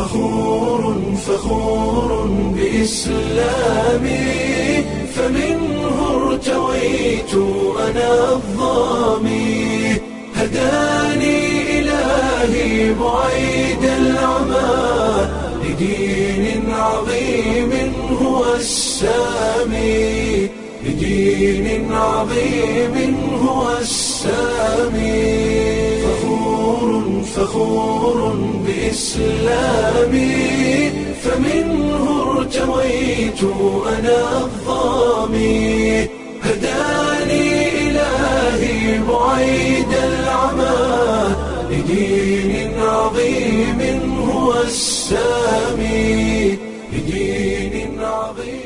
فخور فخور بإسلامي فمنه ارتويت أنا الظامي هداني إلهي بعيد العمى لدين عظيم هو السامي لدين عظيم هو السامي فخور فخور بإسلامي فمنه ارتويت أنا الظامي هداني إلهي بعيد العمى لدين عظيم هو السامي لدين عظيم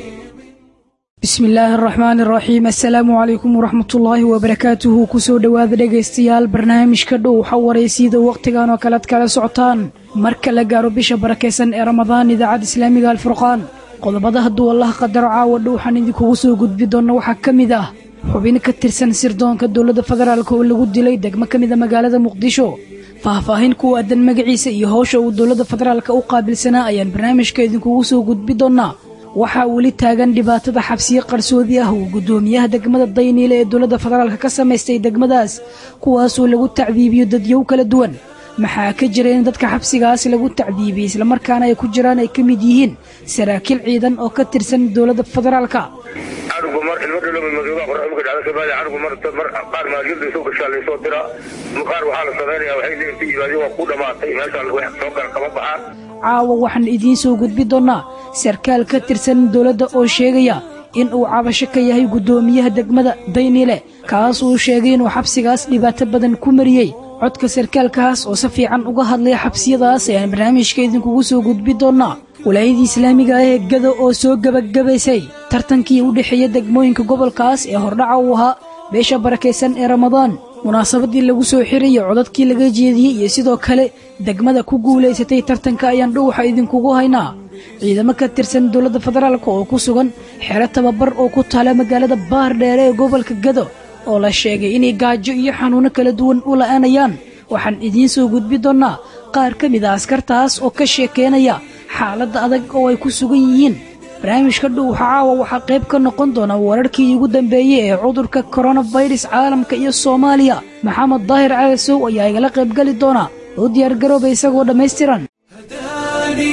bismi illaahi araxmaan iraxiim assalaamu calaykum waraxmatullaahi wabarakaatuhu kusoo dhowaada dhegaystayaal barnaamijka dhow xawareysiyada wakhtigan oo kalead kala socotaan marka la gaaro bisha barakaysan ee ramadaan idaacadda islaamiga alfurqaan qodobada hadduu allah qadaro caawa dhowxan idinkugu soo gudbi doonna waxaa ka mid ah xubin ka tirsan sirdoonka dowladda federaalk oo lagu dilay degmo ka mida magaalada muqdisho faahfaahin ku aadan magaciisa iyo howsha uu dowladda federaalk u qaabilsanaa ayaan barnaamijka idinkugu soo gudbi doonnaa waxaa weli taagan dhibaatada xabsiyo qarsoodi ah uu guddoomiyaha degmada dayniile ee dowladda federaalk ka samaystay degmadaas kuwaasoo lagu tacdiibiyo dadyow kala duwan maxaa ka jira in dadka xabsigaas lagu tacdiibiyey islamarkaana ay ku jiraan ay ka mid yihiin saraakiil ciidan oo ka tirsan dowladda federaalka canugu mar ilmo dhalo madooba qorxumka dhacda somaaliya canugu mar mar qaar maalgelda soo gashaa laysoo diraa qaar waxaa la sameynaya waxay leeyihin si yimaadeen waa ku dhamaatay meesha wax soo gala kama baxaan caawa waxaan idiin soo gudbi doonnaa sarkaal ka tirsan dowladda oo sheegaya in uu cabasho ka yahay guddoomiyaha degmada dayniile kaas uu sheegay inuu xabsigaas dhibaato badan ku mariyey codka sarkaalkaas oo si fiican uga hadlaya xabsiyadaas ayaan barnaamijka idinkugu soo gudbi doonnaa walaayadii islaamiga ah ee gado oo soo gebagabaysay tartankii u dhexeeya degmooyinka gobolkaas ee hordhaca uu ahaa beesha barakaysan ee ramadaan munaasabadii lagu soo xirayo codadkii laga jeediyey iyo sidoo kale degmada ku guulaysatay tartanka ayaan dhowxa idinkugu haynaa ciidamo ka tirsan dowladda federaalk oo ku sugan xero tababar oo ku taala magaalada baar dheere ee gobolka gado oo la sheegay inay gaajo iyo xanuuno kala duwan u la'aanayaan waxaan idiin soo gudbi doonnaa qaar ka mid a askartaas oo ka sheekeynaya xaaladda adag oo ay ku sugan yihiin barnaamijka dhuuxa caawa waxaa qayb ka noqon doona wararkii ugu dambeeyey ee cudurka koronafirus caalamka iyo soomaaliya maxamed daahir calasow ayaa igala qaybgeli doona oo diyaargarooba isagoo dhammaystiran هداني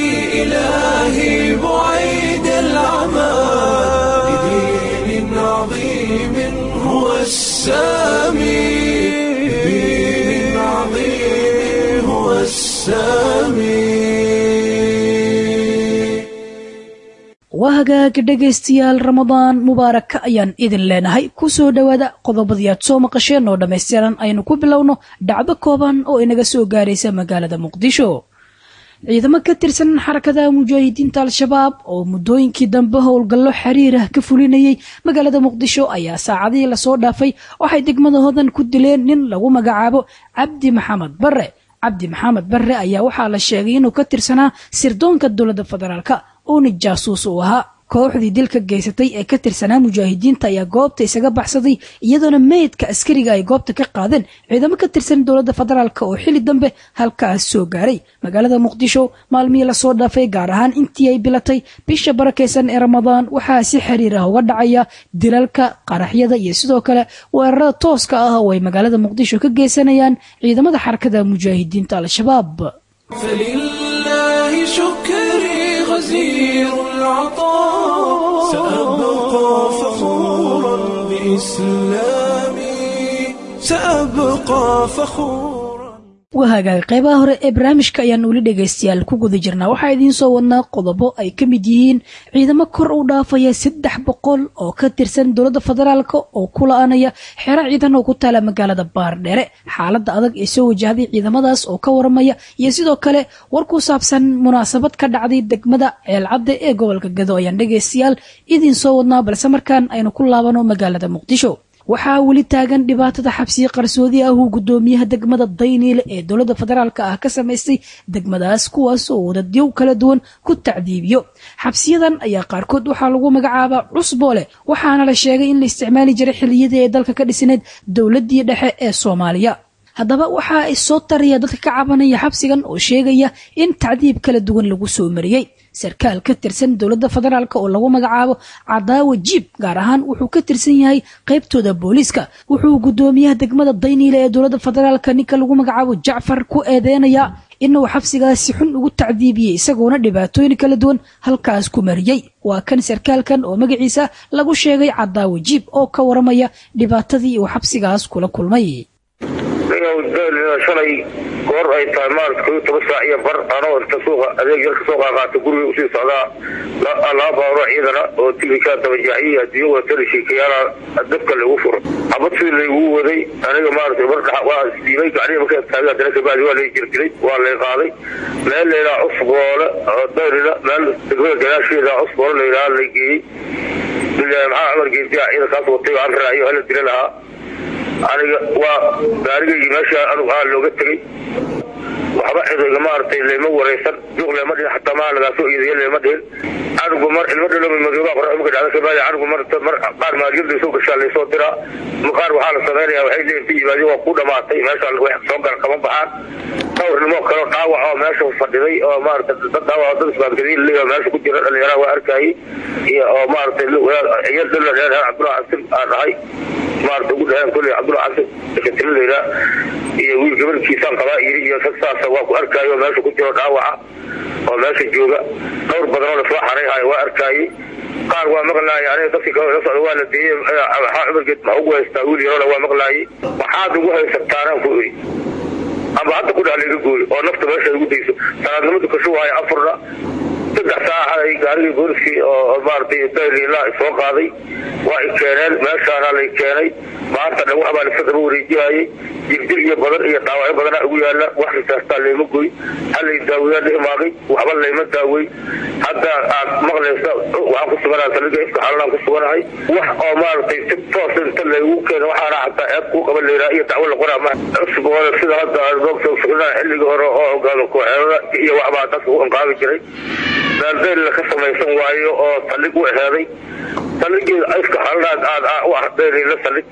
إلهي بعيد العمى لدين عظيم هو السامي لدين عظيم هو السامي waa hagaag dhegaystayaal ramadaan mubaaraka ayaan idin leenahay ku soo dhowaada qodobadii aad soo maqasheen oo dhammaystiran aynu ku bilowno dhacdo kooban oo inaga soo gaaraysa magaalada muqdisho ciidamo ka tirsan xarakada mujaahidiinta al-shabaab oo muddooyinkii dambe howlgallo xiriir ah ka fulinayay magaalada muqdisho ayaa saacadihii lasoo dhaafay waxay degmada hodan ku dileen nin lagu magacaabo cabdi maxamed barre cabdi maxamed barre ayaa waxaa la sheegay inuu ka tirsanaa sirdoonka dowladda federaalka uuna jaasuus uu ahaa kooxdii dilka geysatay ee ka tirsanaa mujaahidiinta ayaa goobta isaga baxsaday iyadoona meydka askariga ay goobta ka qaadeen ciidamo ka tirsan dowladda federaalk oo xili dambe halkaas soo gaaray magaalada muqdisho maalmihii lasoo dhaafay gaar ahaan intii ay bilatay bisha barakaysan ee ramadaan waxaa si xiriir ah uga dhacaya dilalka qaraxyada iyo sidoo kale weerarada tooska ah oo ay magaalada muqdisho ka geysanayaan ciidamada xarakada mujaahidiinta al-shabaab فلله شكري غزير العطاء سأبقى فخورا بإسلامي سأبقى فخورا waa hagaag qaybaha hore ee barnaamijka ayaan weli dhegaystayaal ku guda jirnaa waxaa idiin soo wadnaa qodobo ay ka mid yihiin ciidamo kor u dhaafaya saddex boqol oo ka tirsan dowladda federaalk oo ku la-aanaya xero ciidan oo ku taala magaalada baardheere xaaladda adag ee soo wajahday ciidamadaas oo ka waramaya iyo sidoo kale war ku saabsan munaasabad ka dhacday degmada ceelcadde ee gobolka gado ayaan dhegaystayaal idiin soo wadnaa balse markaan aynu ku laabano magaalada muqdisho waxaa weli taagan dhibaatada xabsiyo qarsoodi ah uu guddoomiyaha degmada dayniile ee dowladda federaalk ah ka samaystay degmadaas kuwaas oo wadadyow kala duwan ku tacdiibiyo xabsiyadan ayaa qaarkood waxaa lagu magacaabaa cusboole waxaana la sheegay in la isticmaali jiray xilliyadii ay dalka ka dhisneed dowladdii dhexe ee soomaaliya haddaba waxaa isoo taraya dadka ka cabanaya xabsigan oo sheegaya in tacdiib kala duwan lagu soo mariyey sarkaal ka tirsan dowladda federaalk oo lagu magacaabo cadaawa jiib gaar ahaan wuxuu ka tirsan yahay qaybtooda booliiska wuxuu guddoomiyaha degmada dayniile ee dowladda federaalk ninka lagu magacaabo jacfar ku eedeynayaa inuu xabsigaasi xun ugu tacdiibiyey isagoona dhibaatooyin kala duwan halkaas ku mariyey waa kan sarkaalkan oo magaciisa lagu sheegay cadaawa jiib oo ka waramaya dhibaatadii uu xabsigaas kula kulmay shalay goor ay tahay maarata koyo toban saac iyo bar anoo inta suuqa adeeg yar kasoo qaaqaata guriga usii socdaa laba baaro ciidana oo tibikaa dabajaaxiyi hadiyo watana sheekayaala dabka lagu furo xabad sidii laygu waday aniga maarata bar dha waa isdiibay gacnihi markaa taagay haddana kabacdi waa lay jirdiray waa lay qaaday meel layidhaha cusboole oo dayrina meel degmada gadaasheeda cusboole layidhaha lay geeyey maxaa cumar geediya ciidankaas watay aan raaciyo hala dila lahaa aniga waa gaarigaygi meesha anugu aa looga tegey waxba cidayga maaragtay leyma waraysan juuq leema dhihin xataa maa lagaasoo iidayo leema dhihin anigu mar ilmo dhaloma madooba qorxumka dhacda kabaadi anigu mar mar qaar maaliyada soo gashaa laysoo diraa qaar waxaa la samaynaya waxay leeyihin ka yimaadeen waa ku dhamaatay meesha wax soo gala kama baxaan dhowrnimo kaleo dhaawac oo meesha fadhiday oo maarata dad dhaawac dad isbaadgadiin leeyahay meesha ku jira dhalinyaraha waa arkayay iyo oo maaragtay ciyar dhalla dheer cabdullahi cabsin aan dhahay maarata ugu dhaheen kulli cabdullahi cabsin katilo layidhaa iyo wiil gabarkiisaan qabaa yiri iyo rag saasa waa ku arkaayo meesha ku jiro dhaawaca oo meesha jooga dhowr badanoo lasoo xarayhayo waa arkaayey qaar waa maqlaayay aniga dadkii kale la socda waa la deeyey maxaa cumargeed maxaa ugu haystaa wiil yaroona waa maqlaayay maxaad ugu haysataanaan ku iri amba hadda ku dhaha layga gooyo oo nafta meesha ugu dayso salaadnimo dukasho waayo afurna saddex saaca gaarigii booliskii oo maaratay daylila soo qaaday waa i keeneen meeshaana lay keenay maanta dhan waxbaa lasa daba wareejihayay jirjir iyo badan iyo dhaawacyo badanaa ugu yaala wax risaastaa layma goy halay daaweyaa la imaaqay waxba layma daawey hadda aad maqlaysa waxaan ku suganaha saliga ifka xalanaan ku suganahay wax oo maaragtay si toos inta laygu keena waxaana xataa eeb kuu qaban layraa iyo dacwo la qoraa ma cusbooda sida hadda xilligii hore oo ogaado kooxeedada iyo waxbaa dadka u inqaabi jiray daaldayl ka samaysan waayo oo saldhig u eheeday saldhigii ifka xalanaad aad u ah daylila saldhig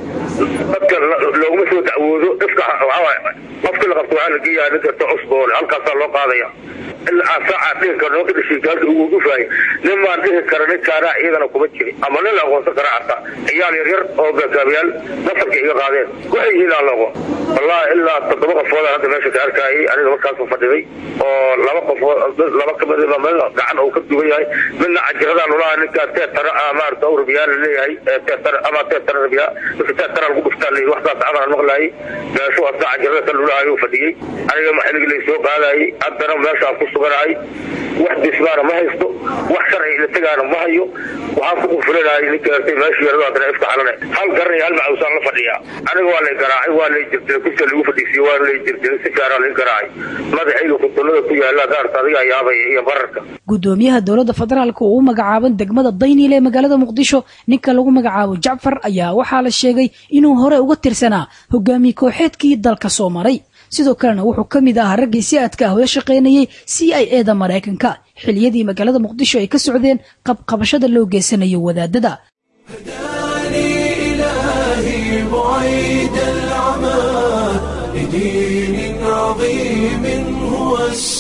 dadka looguma soo dacwoodo ifka qofkii la qabto waxaa la geeyaa nin kasta cusboole halkaasaa loo qaadaya ilaa saaca dhihi karo nimanka dhashiikaalka ugu gufaayay nin baan dhihi kara ninkaanaa iyagana kuma jiri ama nin la aqoonsan kara xataa ciyaal yaryar oo gaagaabayaal nasarka iga qaadeen waxay yihiin aan la aqoon wallahi ilaa toddoba qofoodaan hadda meesha ka arkaayay aniga markaasuu fadhiday oo laba qofood laba kamid meel gacan uu ka duwan yahay midna cajiradaan ulaha ninkaa teetara maarata u rabiyaa la leeyahay teetara ama teetara rabiyaa mise teetara lagu dhuftaa la yidhi waxdaas amaran maqlaayay meeshu asna cajirada ka lulahay uu fadhiyey aniga maxiligi lay soo qaadayay haddana meeshaan ku suganahay wax dismaana ma haysto wax sharci la tegaana ma hayo waxaan ku qufulanahay ninka artay meeshii yarado haddana ifka xalane hal garan iyo hal macawsaan la fadhiyaa aniga waa lay garaacay waa lay jirtay kursiga lagu fadhiisiye waa lay jirtay si fiicanaa lay garaacay madaxayga kutullada ku yaala daarta adigaa yaabaya iyo bararka gudoomiyaha dowladda federaalk oo u magacaaban degmada dayniile ee magaalada muqdisho ninka lagu magacaabo jacfar ayaa waxaa la sheegay inuu hore uga tirsanaa hogaamiye kooxeedkii dalka soo maray sidoo kalena wuxuu ka mid ahaa raggii si aadka ah ula shaqaynayay c i e da maraykanka xiliyadii magaalada muqdisho ay ka socdeen qabqabashada loo geysanayo wadaadada هداني إلهي بعيد العمى لدين عظيم هو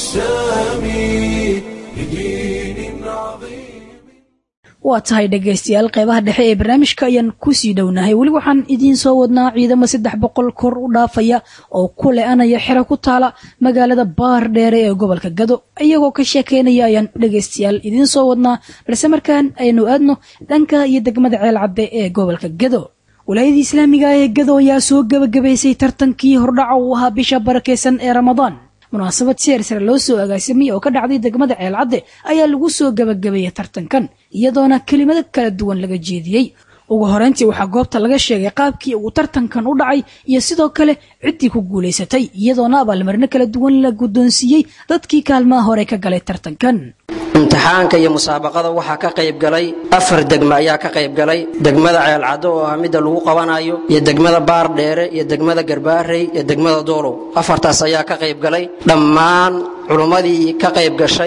السامي لدين عظيم waa tahay dhegaystayaal qeybaha dhexe ee barnaamijka ayaan kusii dhownahay weli waxaan idiin soo wadnaa ciidamo saddex boqol kor u dhaafaya oo ku le-anaya xero ku taala magaalada baar dheere ee gobolka gado iyagoo ka sheekeynaya ayaan dhegaystayaal idiin soo wadnaa balse markaan aynu aadno dhanka iyo degmada ceel cadde ee gobolka gado walaayadii islaamiga ee gado ayaa soo gebagabaysay tartankii hordhaca uu ahaa bisha barakeysan ee ramadaan munaasabad seer sare loo soo agaasimay oo ka dhacday degmada ceelcadde ayaa lagu soo gebagabeeyey tartankan iyadoona kelimado kala duwan laga jeediyey ugu horeyntii waxaa goobta laga sheegay qaabkii uu tartankan u dhacay iyo sidoo kale ciddii ku guulaysatay iyadoona abaalmarino kala duwan la guddoonsiiyey dadkii kaalmaha hore ka galay tartankan imtixaanka iyo musaabaqada waxaa ka qayb galay afar degme ayaa ka qayb galay degmada ceelcaddo oo ah midda lagu qabanayo iyo degmada baar dheere iyo degmada garbaarey iyo degmada doolow afartaas ayaa ka qayb galay dhammaan culummadii ka qayb gashay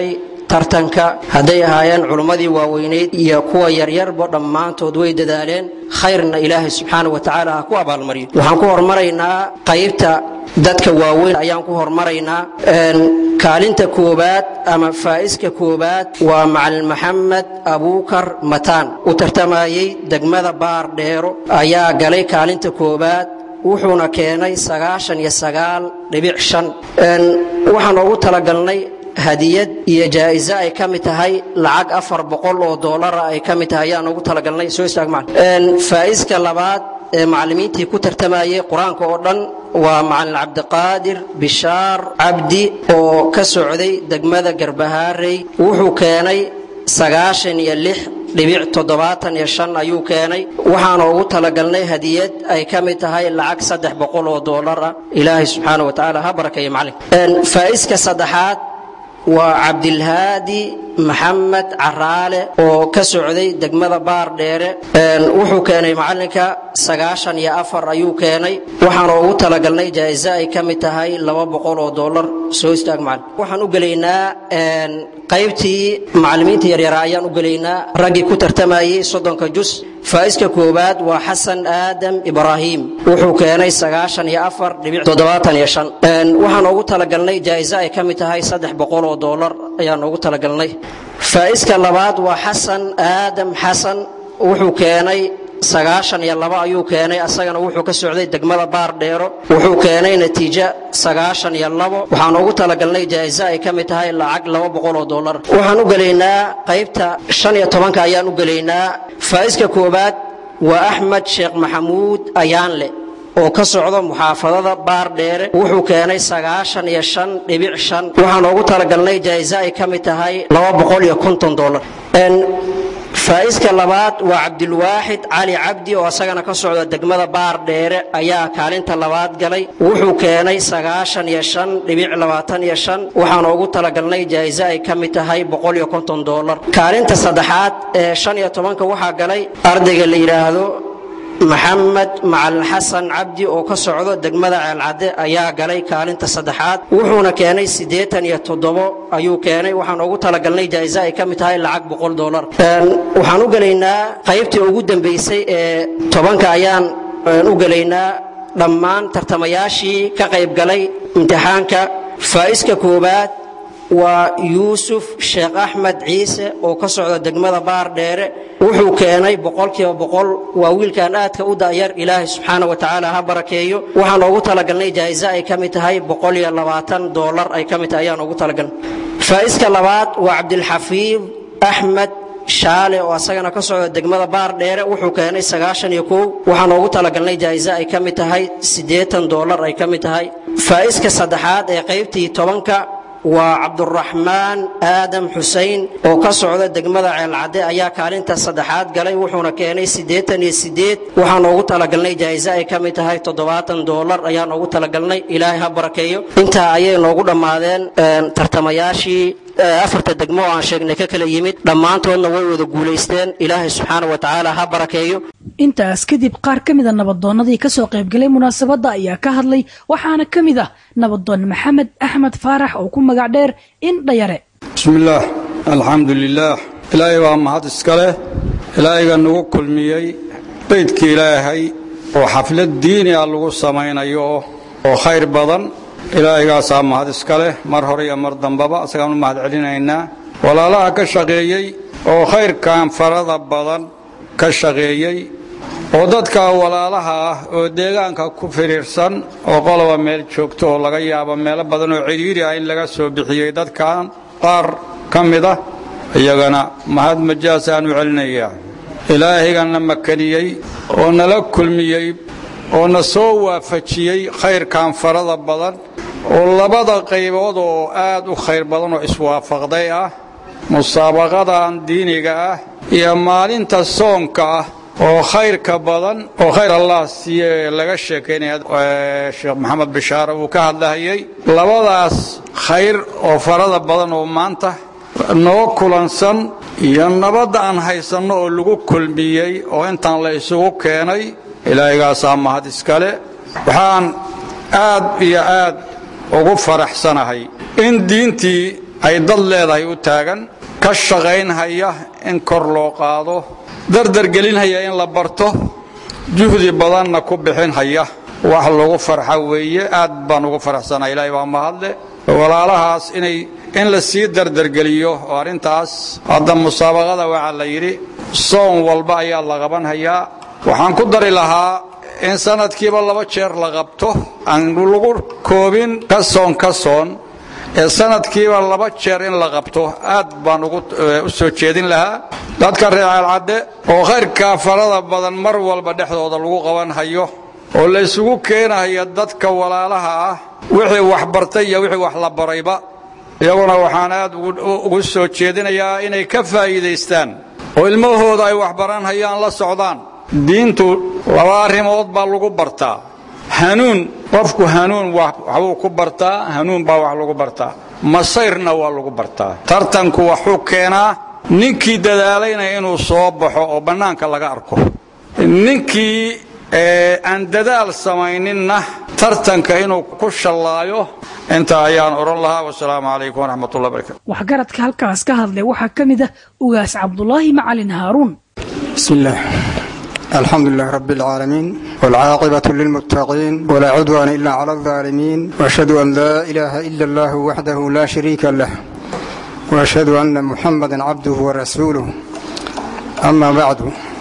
tartanka hadday ahaayeen culummadii waaweyneyd iyo kuwa yaryarba dhammaantood way dadaaleen khayrna ilaahay subxaana wa tacaala ha ku abaalmariyo waxaan ku hormaraynaa qaybta dadka waaweyn ayaan ku hormaraynaa kaalinta koobaad ama faa'iska koobaad waa macalin maxamed abuukar mataan u tartamayey degmada baar dheero ayaa galay kaalinta koobaad wuxuuna keenay sagaashan iyo sagaal dhibic shan waxaan ugu talagalnay hadiyad iyo jaa'iso ay ka mid tahay lacag afar boqol oo doolara ay ka mid tahay ayaan ugu talagalnay soo istaag macalin faa'iska labaad ee macallimiintii ku tartamayey qur-aanka oo dhan waa macalin cabdiqaadir bishaar cabdi oo ka socday degmada garbahaarey wuxuu keenay sagaashan iyo lix dhibic toddobaatan iyo shan ayuu keenay waxaana ugu talagalnay hadiyad ay ka mid tahay lacag saddex boqol oo doolar ah ilaahay subxaana wa tacaala ha barakeeyo macalin faa'iska saddexaad waa cabdilhaadi maxamed caraale oo ka socday degmada baar dheere wuxuu keenay macalinka sagaashan iyo afar ayuu keenay waxaana ugu talagalnay jaa'iso ay ka mid tahay laba boqol oo doolar soo istaag macalin waxaan u gelaynaa qaybtii macallimiinta yaryara ayaan u gelaynaa raggii ku tartamayey soddonka jus faa'iska koowaad waa xasan aadam ibraahim wuxuu keenay sagaashan iyo afar dhibic toddobaatan iyo shan waxaan ugu talagalnay jaa'iso ay ka mid tahay saddex boqol oo doolar ayaan ugu talagalnay faa'iska labaad waa xasan aadam xasan wuxuu keenay sagaashan iyo laba ayuu keenay asagana wuxuu ka socday degmada baar dheero wuxuu keenay natiijo sagaashan iyo labo waxaan ugu talagalnay jaa'iso ay ka mid tahay lacag laba boqol oo doolar waxaan u gelaynaa qaybta shan iyo tobanka ayaan u gelaynaa faa'iska koowaad waa axmed sheekh maxamuud ayaanle oo ka socdo muxaafadada baar dheere wuxuu keenay sagaashan iyo shan dhibic shan waxaan ugu talagalnay jaa'iso ay ka mid tahay laba boqol iyo konton doolar faa'iska labaad waa cabdilwaaxid cali cabdi oo asagana ka socda degmada baar dheere ayaa kaalinta labaad galay wuxuu keenay sagaashan iyo shan dhibic labaatan iyo shan waxaana ugu talagalnay jaa'iso ay ka mid tahay boqol iyo konton doolar kaalinta saddexaad ee shan iyo tobanka waxaa galay ardayga la yidhaahdo maxamed macalin xasan cabdi oo ka socdo degmada ceelcadde ayaa galay kaalinta saddexaad wuxuuna keenay siddeetan iyo toddobo ayuu keenay waxaan ugu talagalnay jaa'iso ay ka mid tahay lacag boqol doolar waxaan u gelaynaa qaybtii ugu dambaysay ee tobanka ayaan u gelaynaa dhammaan tartamayaashii ka qayb galay imtixaanka faa'iska koowaad waa yuusuf sheekh axmed ciise oo ka socda degmada baar dheere wuxuu keenay boqolkiiba boqol waa wiilkan aadka u da'yar ilaahay subxaana wa tacaala ha barakeeyo waxaan ugu talagalnay jaa'iso ay ka mid tahay boqol iyo labaatan doolar ay ka mid tahay ayaan ugu talagalnay faa'iska labaad waa cabdilxafiid axmed shaale oo asagana ka socda degmada baar dheere wuxuu keenay sagaashan iyo kow waxaan ugu talagalnay jaa'iso ay ka mid tahay siddeetan doolar ay ka mid tahay faa'iska saddexaad ee qaybtii tobanka waa cabduraxmaan aadam xusein oo ka socda degmada ceelcadde ayaa kaalinta saddexaad galay wuxuuna keenay siddeetan iyo siddeed waxaan ugu talagalnay jaa'iso ay ka mid tahay toddobaatan doolar ayaan ugu talagalnay ilaahay ha barakeeyo intaa ayay noogu dhammaadeen tartamayaashii afarta degmo oo aan sheegnay ka kala yimid dhammaantoodna way wada guulaysteen ilaahay subxaana wa tacaala ha barakeeyo intaas kadib qaar ka mida nabadoonnadii ka soo qaybgalay munaasabadda ayaa ka hadlay waxaana ka mid ah nabadoon maxamed axmed faarax oo ku magac dheer indhayare bismillaah alxamdu lilaah ilaahay waa mahad iska leh ilaahayga nagu kulmiyey beydka ilaahay oo xaflad diini ah lagu samaynayo oo khayr badan ilaahaygaasa mahad iska leh mar hore iyo mar dambaba isagaan u mahad celinaynaa walaalaha ka shaqeeyey oo khayrkan farada badan ka shaqeeyey oo dadka walaalaha ah oo deegaanka ku firiirsan oo qoloba meel joogto oo laga yaabo meelo badan oo cidhiiri ah in laga soo bixiyey dadkan qaar ka mid ah iyagana mahad majaas aan u celinayaa ilaahayganna makaniyey oo nala kulmiyey oo na soo waafajiyey khayrkan farada badan oo labada qaybood oo aad u khayr badan oo iswaafaqday ah musaabaqadan diiniga ah iyo maalinta soonka ah oo khayrka badan oo khayr allah siiye laga sheekaynaya sheekh maxamed bishaare uu ka hadlahayey labadaas khayr oo farada badan oo maanta noo kulansan iyo nabadda aan haysanno oo lagu kulmiyey oo intaan la isugu keenay ilaahigaasaa mahad iskale waxaan aad iyo aad ugu faraxsanahay in diintii ay dad leedahay u taagan ka shaqaynhaya in kor loo qaado dardargelinhaya in la barto juhdi badanna ku bixinhaya wax lagu farxa weeye aad baan ugu faraxsanaa ilaahay baa mahadle walaalahaas inay in la sii dardargeliyo oo arrintaas hadda musaabaqada waxaa la yidhi soon walba ayaa la qabanhayaa waxaan ku dari lahaa in sanadkiiba laba jeer la qabto aan lagu koobin ka soon ka soon ee sanadkiiba laba jeer in la qabto aad baan ugu u soo jeedin lahaa dadka reer ceelcadde oo khayrkaa farada badan mar walba dhexdooda lagu qaban hayo oo la isugu keenahaya dadka walaalaha ah wixii wax bartay iyo wixii wax la barayba iyaguna waxaan aad ugu soo jeedinayaa inay ka faa'iidaystaan oo ilmahooda ay waxbaranhayaan la socdaan diintu laba arrimood baa lagu bartaa hanuun qofku hanuun waxbuu ku bartaa hanuun baa wax lagu bartaa masayrna waa lagu bartaa tartanku waxuu keenaa ninkii dadaalayna inuu soo baxo oo bannaanka laga arko ninkii aan dadaal samayninna tartanka inuu ku shallaayo intaa ayaan odhan lahaa wasalaamu calaykum waraxmatullah barakatu waxgaradka halkaas ka hadlay waxaa ka mid ah ugaas cabdulaahi macalin haaruun بسم الله الحمد لله رب العالمين والعاقبة للمتقين ولا عدوان إلا على الظالمين وأشهد أن لا إله إلا الله وحده لا شريك له وأشهد أن محمدا عبده ورسوله أما بعد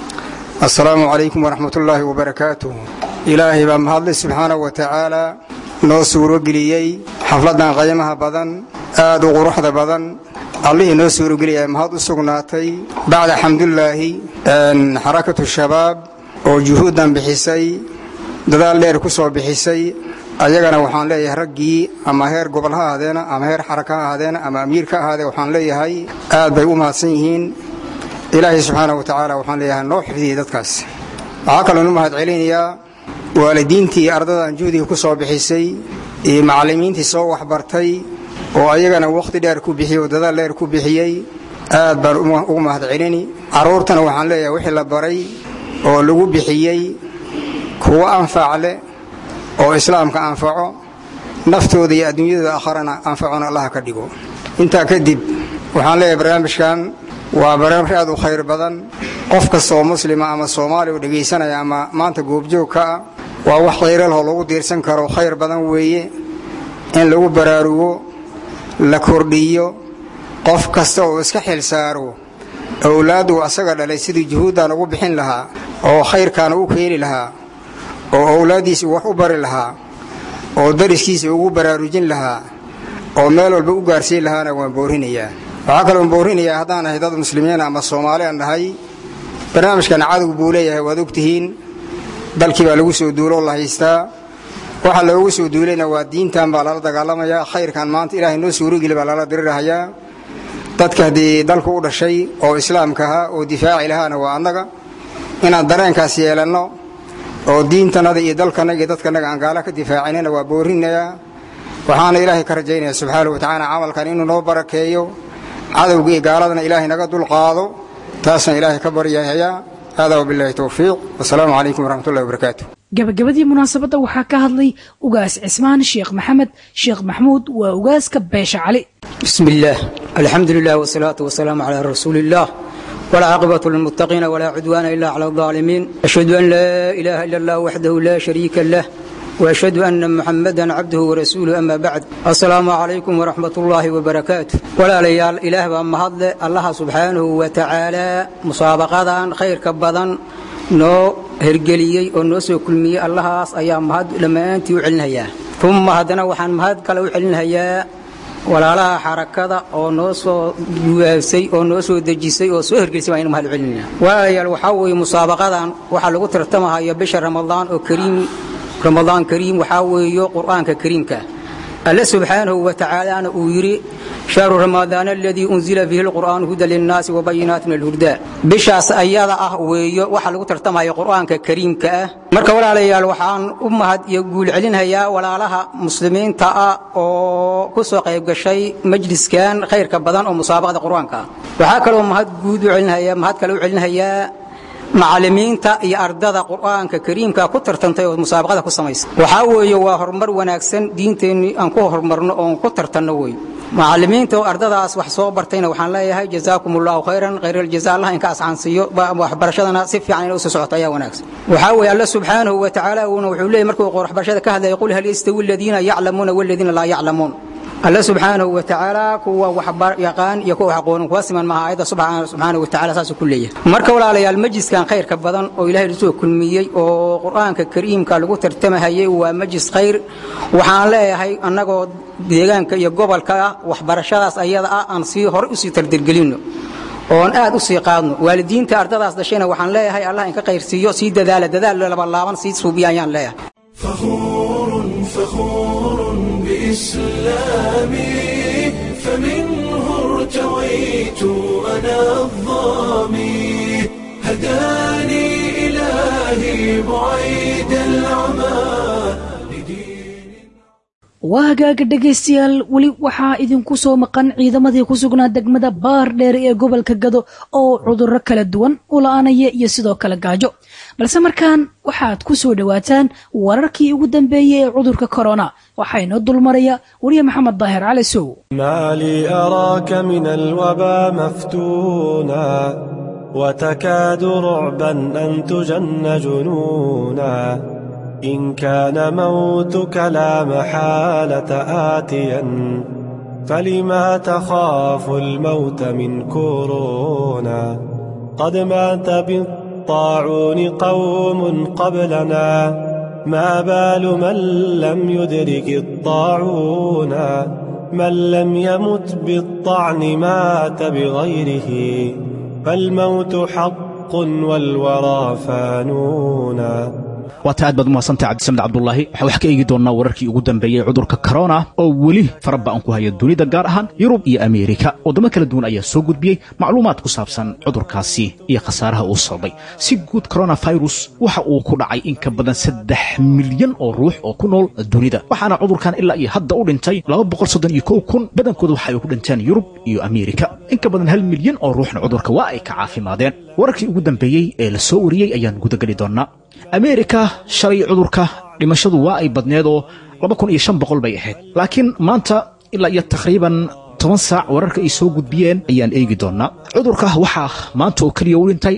السلام عليكم ورحمة الله وبركاته إلهي بمهد سبحانه وتعالى noo suurogeliyey xafladan qaymaha badan aad u quruxda badan allihii noo suurogeliyay mahad u sugnaatay bacda xamdulaahi xarakatu shabaab oo juhuuddan bixisay dadaal dheer ku soo bixisay ayagana waxaan leeyahay raggii ama heer gobol ha ahaadeena ama heer xaraka ha ahaadeena ama amiir ka ahaadee waxaan leeyahay aad bay u mahadsan yihiin ilaahay subxaana wa tacaala waxaan leeyahay noo xifdiyey dadkaas waxaa kaloon u mahad celinayaa waalidiintii ardadan juhdiga ku soo bixisay iyo macallimiintii soo waxbartay oo ayagana wakhti dheer ku bixiyey oo dadaal dheer ku bixiyey aad baan ugu mahad celini carruurtana waxaan leeyahay wixii la baray oo lagu bixiyey kuwo anfac leh oo islaamka anfaco naftooda iyo adduunyadooda akharana anfacona allaha ka dhigo intaa kadib waxaan leeyahay barnaamijkan waa barnaamij aad u khayr badan qof kasta oo muslima ama soomaali oo dhegaysanaya ama maanta goobjoog ka ah waa wax khayral oo lagu diirsan karo khayr badan weeye in lagu baraarugo la kordhiyo qof kasta oo iska xil saaro owlaaddu asaga dhalay sidii juhuuddan ugu bixin lahaa oo khayrkaana u keeni lahaa oo owlaaddiisa wax u bari lahaa oo dariskiisa ugu baraarujin lahaa oo meel walba u gaarsiin lahaana waan boorinayaa waxaa kaloon boorinayaa haddaan ahay dad muslimiin ama soomaali aan nahay barnaamijkan cadow buu leeyahay waad ogtihiin dalkii baa lagu soo duuloo la haystaa waxa loogu soo duulayna waa diintan baa lala dagaalamayaa khayrkan maanta ilaahay noo suurogeli baa lala dirirahayaa dadka haddii dalku u dhashay oo islaamka ahaa oo difaaci lahaana waa annaga inaan dareenkaas yeelanno oo diintanada iyo dalkanaga iyo dadkanaga aan gaala ka difaacinana waa boorinayaa waxaana ilaahay ka rajaynaya subxaanahu wa tacaala camalkan inuu noo barakeeyo cadowga iyo gaaladana ilaahay naga dulqaado taasaan ilaahay ka baryahayaa hada wabilaahi towfiiq wasalaamu calaykum waraxmat ullahi wabarakaatu gabagabadii munaasabadda waxaa ka hadlay ugaas cismaan sheekh maxamed sheekh maxmuud waa ugaaska beesha cali بسم الله الحمد لله والصلاة والسلام على رسول الله ولا عاقبة للمتقين ولا عدوان إلا على الظالمين أشهد أن لا إله إلا الله وحده لا شريك له وأشهد أن محمدا عبده ورسوله أما بعد السلام عليكم ورحمة الله وبركاته ولا ليال إله بأما هذا الله سبحانه وتعالى مسابقة خير كبدا noo hergeliyey oo noo soo kulmiyey allahaas ayaa mahad dhammaantii u celinhayaa uma haddana waxaan mahad kale u celinhayaa walaalaha xarakada oo noo soo guwaabsay oo noo soo dejisay oo soo hergelisay baan inu mahad u celinaya waayaal waxaa weeye musaabaqadan waxaa lagu tartamahaya bisha ramadaan oo kariim ramadaan kariim waxaa weeyo qur'aanka kariimka alle subxaanahu wa tacaalaana uu yidhi shahru ramadaan aladii unzila fiihi lqur'aanu huda linnaasi wabayinaati min alhudaa bishaas ayada ah weeyo waxaa lagu tartamaya qur'aanka kariimka ah marka walaalayaal waxaan u mahad iyo guul celinhayaa walaalaha muslimiinta ah oo ku soo qayb gashay majliskan khayrka badan oo musaabaqada qur'aanka ah waxaa kaloo mahad guud u celinhayaa mahad kale u celinhayaa macallimiinta iyo ardada qur'aanka kariimka ku tartantay oo musaabaqada ku samaysa waxaa weeye waa horumar wanaagsan diinteennii aan ku horumarno oon ku tartanno wey macallimiinta oo ardadaas wax soo bartayna waxaan leeyahay jazaakum allahu khayran khayraljazaa allah inka ascaansiiyo waxbarashadana si fiican inay usoo socoto ayaa wanaagsan waxaa weeye alla subxaanahu wa tacaala uuna wuxuu leeyahy markuu waxbarashada ka hadlaya qul hal yastawi aladiina yaclamuuna waladiina laa yaclamuun alle subxaanahu wa tacaala kuwa wax yaqaan iyo kuwa wax aqoonin kuwa siman maaha ayadda subxaanahu wa tacaala saasuu ku leeyahay marka walaalayaal majliskan khayrka badan oo ilaahay soo kulmiyey oo qur'aanka kariimka lagu tartamahayay waa majlis khayr waxaan leeyahay annagoo deegaanka iyo gobolka ah waxbarashadaas ayada ah aan sii hore usii tardirgelinno oon aad u sii qaadno waalidiinta ardadaas dhashayna waxaan leeyahay allah inka qayrsiiyo sii dadaala dadaal labalaaban sii suubiya ayaan leeyahay فخور فخور بإسلامي فمنه ارتويت أنا الظامي هداني إلهي بعيد العمى waa hagaaga dhegaystayaal weli waxaa idinku soo maqan ciidamadii ku sugnaa degmada baar dheer ee gobolka gado oo cudurro kala duwan u la-aanaya iyo sidoo kale gaajo balse markaan waxaad ku soo dhowaataan wararkii ugu dambeeyey ee cudurka korona waxaa inoo dulmaraya weriye maxamed daahir cali sow ما لي أراك من الوبا مفتونا وتكاد رعبا أن تجن جنونا إن كان موتك لا محالة آتيا فلما تخاف الموت من كورونا قد مات بالطاعون قوم قبلنا ما بال من لم يدرك الطاعون من لم يمت بالطعن مات بغيره فالموت حق والورى فانونا waata aad baad umahadsantay cabdisamed cabdulaahi waxaa wax ka eegi doonnaa wararkii ugu dambeeyey cudurka korona oo weli fara ba'an ku haya dunida gaar ahaan yurub iyo ameerika waddamo kala duwan ayaa soo gudbiyey macluumaad ku saabsan cudurkaasi iyo khasaaraha uu sababay si guud koronafirus waxa uu ku dhacay in ka badan saddex milyan oo ruux oo ku nool dunida waxaana cudurkan ilaa iyo hadda u dhintay kun badankooda waxa ay ku dhinteen yurub iyo ameerika in ka badan hal milyan oo ruuxna cudurka waa ay ka caafimaadeen wararkii ugu dambeeyey ee la soo wariyey ayaan gudageli doonnaa ameerika shalay cudurka dhimashadu waa ay badneed oo bay ahayd laakiin maanta ilaa iyo taqriiban toban saac wararka ay soo gudbiyeen ayaan eegi doonnaa cudurka waxaa maanta oo keliya u dhintay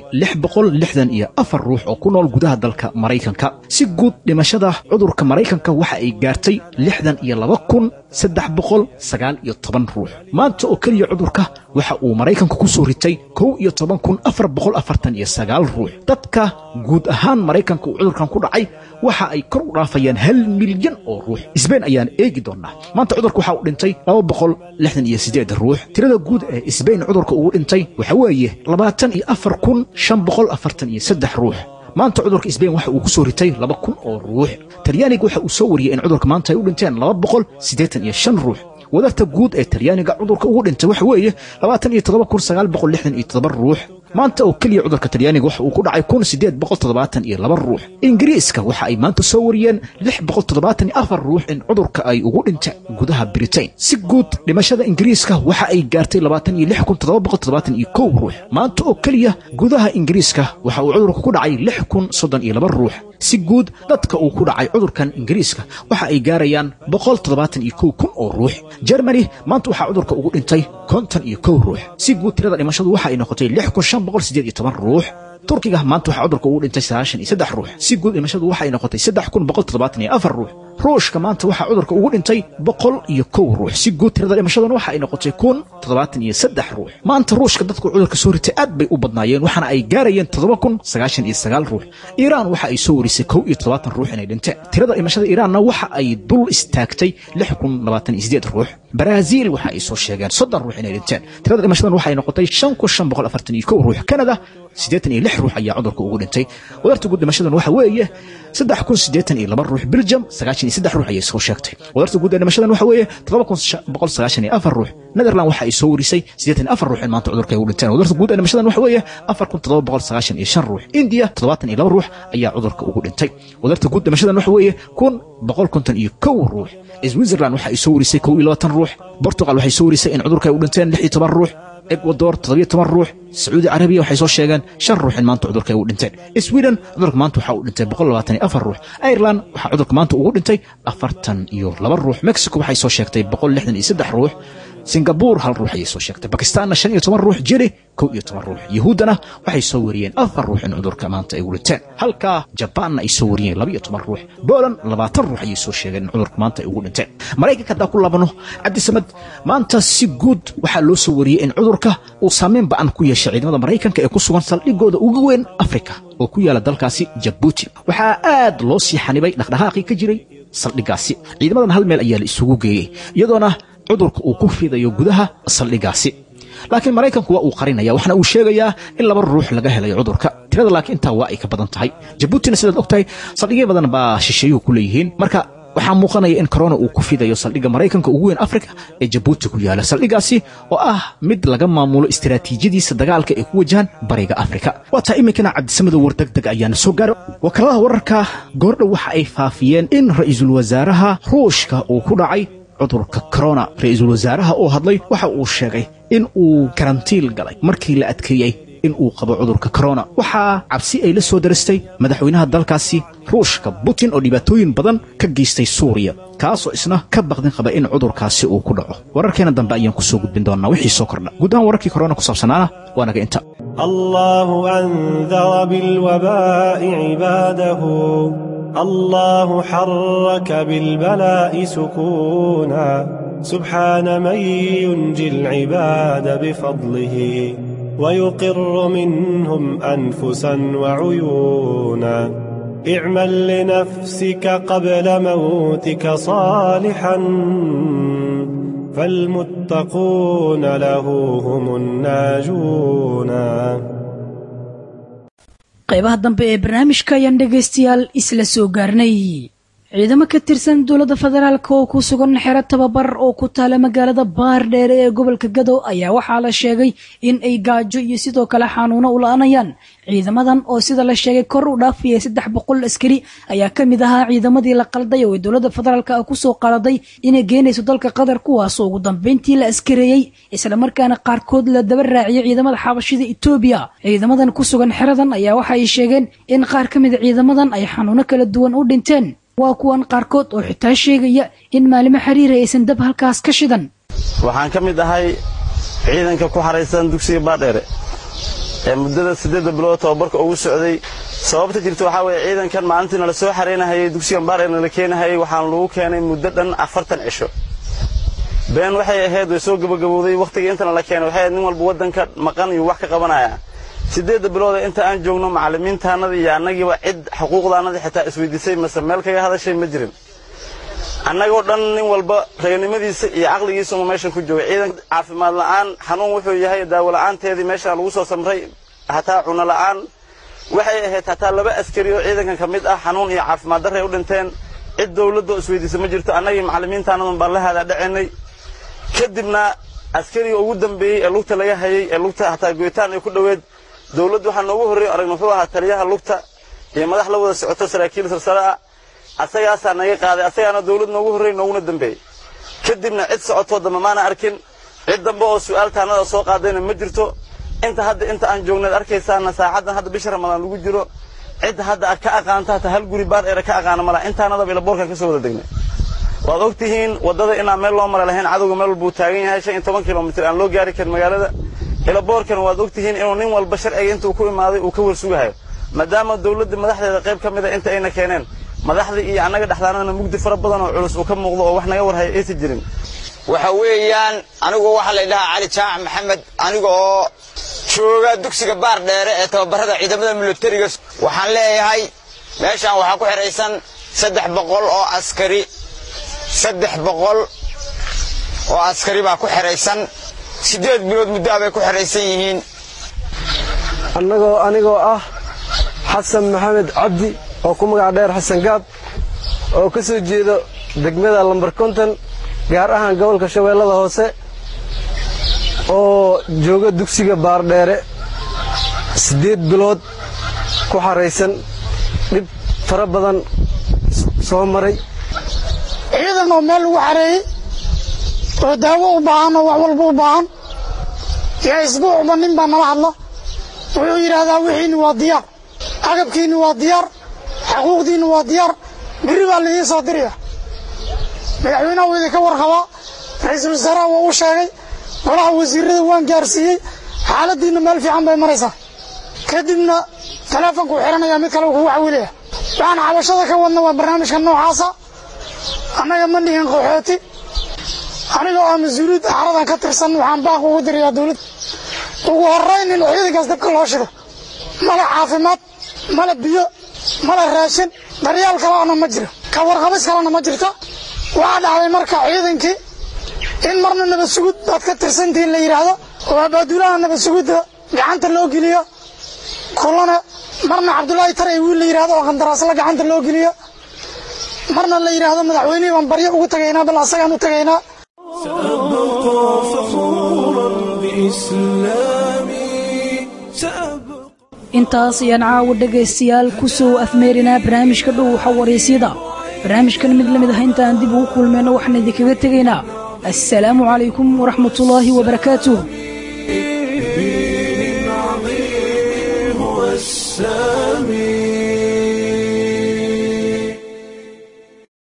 iyo afar ruux oo ku nool gudaha dalka maraykanka si guud dhimashada cudurka maraykanka waxa ay gaartay lixdan iyo laba kun saddex boqol sagaal iyo toban ruux maanta oo keliya cudurka waxa uu maraykanka ku soo ritay kow iyo toban kun afar boqol afartan iyo sagaal ruux dadka guud ahaan maraykanka uu cudurkan ku dhacay waxa ay kor u dhaafayaan hal milyan oo ruux isbeyn ayaan eegi doonnaa maanta cudurka waxa uu dhintay laba boqol lixdan iyo sideed ruux tirada guud ee isbeyn cudurka ugu dhintay waxa weeye labaatan iyo afar kun shan boqol afartan iyo saddex ruux maanta cudurka isbeyn waxa uu ku soo ritay laba kun oo ruux talyaaniga waxa uu soo wariyey in cudurka maanta ay u dhinteen laba boqol siddeetan iyo shan ruux wadarta guud ee talyaaniga cudurka ugu dhintay waxa weeye labaatan iyo toddoba kun sagaal boqol lixdan iyo toddoba ruux maanta oo keliya cudurka talyaaniga waxa uu ku dhacay kun siddeed boqol toddobaatan iyo laba ruux ingiriiska waxa ay maanta soo wariyeen lix boqol toddobaatan iyo afar ruux in cudurka ay ugu dhinteen gudaha britain si guud dhimashada ingiriiska waxa ay gaartay labaatan iyo lix kun toddoba boqol toddobaatan iyo kow ruux maanta oo keliya gudaha ingiriiska waxa uu cudurka ku dhacay lix kun soddon iyo laba ruux si guud dadka uu ku dhacay cudurkan ingiriiska waxa ay gaarayaan boqol toddobaatan iyo kow kun oo ruux jermani maanta waxaa cudurka ugu dhintay konton iyo kow ruux si guud tirada dhimashadu waxa ay noqotay lix kun shan boqol siddeed iyo toban ruux turkiga maanta waxaa cudurka ugu dhintay sagaashan iyo saddex ruux si guud dhimashadu waxa ay noqotay saddex kun boqol toddobaatan iyo afar ruux ruushka maanta waxaa cudurka ugu dhintay boqol iyo kow ruux si guud tirada dhimashaduna waxa ay noqotay kun toddobaatan iyo saddex ruux maanta ruushka dadku cudurka soo ritay aad bay u badnaayeen waxaana ay gaarayeen toddoba kun sagaashan iyo sagaal ruux iiraan waxa ay soo warisay kow iyo toddobaatan ruux inay dhinteen tirada dhimashada iiraanna waxa ay dul istaagtay lix kun labaatan iyo sideed ruux baraaziil waxa ay soo sheegeen soddon ruux inay dhinteen tirada dhimashadan waxa ay noqotay shan kun shan boqol afartan iyo kow ruux kanada siddeetan iyo lix ruux ayaa cudurka ugu dhintay wadarta guud dhimashadan waxa weeye saddex kun siddeetan iyo laba ruux belgium sagaashan iyo saddex ruux ayay soo sheegtay wadarta guud ee dhimashadan waxa weeye toddoba kun boqol sagaashan iyo afar ruux netherland waxa ay soo warisay siddeetan iyo afar ruux in maanta cudurka ay ugu dhinteen wadarta guud ee dhimashadan waxa weeye afar kun toddoba boqol sagaashan iyo shan ruux india toddobaatan iyo laba ruux ayaa cudurka ugu dhintay wadarta guud dhimashadan waxa weeye kun boqol konton iyo kow ruux switzerland waxa ay soo warisay kow iyo labaatan ruux portugal waxay soo warisay in cudurka ay u dhinteen lix iyo toban ruux ekwador toddobiyo toban ruux sacuudi carabiya waxay soo sheegeen shan ruux in maanta cudurka ay u dhinteen sweden cudurka maanta waxaa u dhintay boqol labaatan iyo afar ruux ireland waxaa cudurka maanta ugu dhintay afartan iyo laba ruux mexico waxay soo sheegtay boqol lixdan iyo saddex ruux singabuur hal ruux ayay soo sheegtay bakistaanna shan iyo toban ruux jiri kow iyo toban ruux yuhuuddana waxay soo wariyeen afar ruux in cudurka maanta ay guliteen halka jabaanna ay soo wariyeen laba iyo toban ruux booland labaatan ruux ayay soo sheegeen in cudurka maanta ay ugu dhinteen maraykanka haddaan ku laabano cabdisamad maanta si guud waxaa loo soo wariyey in cudurka uu saameyn ba'an ku yeeshay ciidamada maraykanka ee ku sugan saldhigooda ugu weyn afrika oo ku yaala dalkaasi jabuuti waxaa aad loo sii xanibay dhaqdhaqaaqii ka jiray saldhiggaasi ciidamadan hal meel ayaa la isugu geeyey iyadoona cudurka uu ku fidayo gudaha saldhiggaasi laakiin maraykanku waa uu qarinaya waxaana uu sheegayaa in laba ruux laga helayo cudurka tirada laakiin intaa waa ay ka badan tahay jabuutina sidaad og tahay saldhigyo badan baa shisheeyuhu ku leeyihiin marka waxaa muuqanaya in corona uu ku fidayo saldhigga maraykanka ugu weyn afrika ee jabuuti ku yaala saldhiggaasi oo ah mid laga maamulo istiraatiijiyadiisa dagaalka ee ku wajahan bariga afrika waa taa iminkana cabdisamada wardegdeg ayaana soo gaara wakaaladaha wararka goordhow waxa ay faafiyeen in ra'iisul wasaaraha ruushka uu ku dhacay cudurka corona ra'iisul wasaaraha oo hadlay waxa uu sheegay in uu karantiil galay markii la adkeeyey in uu qabo cudurka corona waxaa cabsi ay la soo daristay madaxweynaha dalkaasi ruushka putin oo dhibaatooyin badan ka geystay suuriya kaasoo isna ka baqdin qaba in cudurkaasi uu ku dhaco wararkeena dambe ayaan ku soo gudbin doonnaa wixii soo kordha guud ahaan wararkii corona ku saabsanaana waa naga inta الله أنذر بالوباء عباده الله حرك بالبلاء سكونا سبحان من ينجي العباد بفضله ويقر منهم أنفسا وعيونا اعمل لنفسك قبل موتك صالحا فالمتقون له هم الناجون qaybaha dambe ee barnaamijka ayaan dhegaystayaal isla soo gaarnay ciidamo ka tirsan dowladda federaalk oo ku sugan xero tababar oo ku taala magaalada baardheere ee gobolka gadow ayaa waxaa la sheegay in ay gaajo iyo sidoo kale xanuuno u la-anayaan ciidamadan oo sida la sheegay kor u dhaafaya saddex boqol askari ayaa ka mid ahaa ciidamadii la qalday oo ay dowladda federaalk ah kusoo qaladay inay geenayso dalka qatar kuwaasoo ugu dambeyntii la askareeyey islamarkaana qaarkood la daba raaciyay ciidamada xabashida etoobiya ciidamadan ku sugan xeradan ayaa waxa ay sheegeen in qaar ka mida ciidamadan ay xanuuno kala duwan u dhinteen waa kuwan qaarkood oo xitaa sheegaya in maalimo xiriira aysan dab halkaas ka shidan waxaan ka mid ahay ciidanka ku xaraysan dugsiga baadheere ee muddada siddeedda bilood tababarka ugu socday sababta jirta waxaa weeye ciidankan maalintii nala soo xaraynahayay dugsigan baadheer nala keenahayay waxaan lagu keenay muddo dhan afartan cisho been waxay ahayd way soo gabagabowday wakhtigii intana la keenay waxay ahayd nin walba waddanka maqan iyo wax ka qabanaya siddeedda bilooda inta aan joogno macallimiintaannadii iyo annagiiba cid xuquuqdaannadii xitaa isweydiisay mase meel kaga hadashay ma jirin annagoo dhan nin walba raganimadiisa iyo caqligiisa uma meeshan ku joogay ciidan caafimaad la'aan xanuun wuxuu yahay daawo la'aanteedii meeshaa lagu soo samray hataa cuno la'aan waxay ahayd hataa laba askari oo ciidankan ka mid ah xanuun iyo caafimaad darray u dhinteen cid dawladdoo isweydiisa ma jirto annagii macallimiintaannadun baan la hadaadhacaynay kadibna askariga ugu dambeeyey ee lugta laga hayay ee lugta hataa goyitaan ay ku dhoweed dawladdu waxaa noogu horreey aragna wuxuu ahaa taliyaha lugta iyo madax la wada socoto saraakiil sarsare ah asagaasaa naga qaaday asagaana dawlad noogu horreey nooguna dambeeyey kadibna cid socotoo dambe maana arkin cid dambe oo su'aal taannada soo qaadayna ma jirto inta hadda inta aan joognayd arkaysaana saacaddan hadda bisha ramadaan lagu jiro cid hadda ka aqaanta hata hal guri baar eera ka aqaana malaha intaanadaba ilaboorkan ka soo wada degnay waad og tihiin waddada inaan meel loo mara lahayn cadowga meel walbuu taagan yahay shan iyo toban kilomitir aan loo gaari karin magaalada ilaboorkan waad og tihiin inuu nin walba sharciga intuu ku imaaday uu ka warsugahayo maadaama dawladda madaxdeeda qayb ka mida inta ayna keeneen madaxdii iyo annaga dhexdaanana mugdi fara badan oo culus uu ka muuqdo oo wax naga warhaya aysan jirin waxa weeyaan anigu waxaa la ydhahaa cali jaamac maxamed aniga oo jooga dugsiga baar dheere ee tababarada ciidamada milatariga waxaan leeyahay meeshaan waxaa ku xidhaysan saddex boqol oo askari saddex boqol oo askari baa ku xidhaysan siddeed bilood muddaa bay ku xidhaysan yihiin annagoo anigoo ah xasan maxamed cabdi oo ku magac dheer xasan gaab oo ka soo jeedo degmada lambar konton gaar ahaan gobolka shabeellada hoose oo jooga dugsiga baardheere siddeed bilood ku xaraysan dhib fara badan soo maray ciidan oo meel lagu xareeyey oo daawo u baahan oo wax walba u baahan yaa isbuucba nin baa nala hadla wuxuu yidhaahdaa wixiinni waa diyaar agabkiinni waa diyaar xaquuqdiinni waa diyaar berri baa laidii soo diraya madaxweynaha wuu idinka warqabaa ra-iisul wasaaraha waa u sheegay golaha wasiirada waan gaarsiiyey xaaladiinna meel fiican bay maraysaa kadibna taleefonku xiranaya mid kale kugu xawilaya waxaan xabashada ka wadna waa barnaamijka noocaasa annaga ma dhihin qaxooti aniga oo mas-uuliyadda xaradan ka tirsan waxaan baaq ugu dirayaa dowladda ugu horayn in ciidankaas dabka loo shido mala caafimaad mala biyo mala raashin daryaal kalena ma jiro ka warqabis kalena ma jirto waxaa dhacday marka ciidankii in marna nabad sugud baad ka tirsantihiin la yidhaahdo oo abaaduulaha nabad sugudda gacanta loo geliyo kulana marna cabdulaahi taray wiil la yidhahdo oo qandaraasla gacanta loo geliyo marna la yidhaahdo madaxweynihii baan baryo ugu tagaynaa bal asagaan u tagaynaa سأبقى فخورا بإسلامي سأبقى intaas ayaan caawa dhegaystayaal ku soo afmeerinaa barnaamijka dhow xawaraysyada barnaamijkan mid la mid ah intaan dib ugu kulmayno waxaan idinkaga tegaynaa assalaamu calaykum waraxmatullaahi wabarakaatuh الدين عظيم هو السامي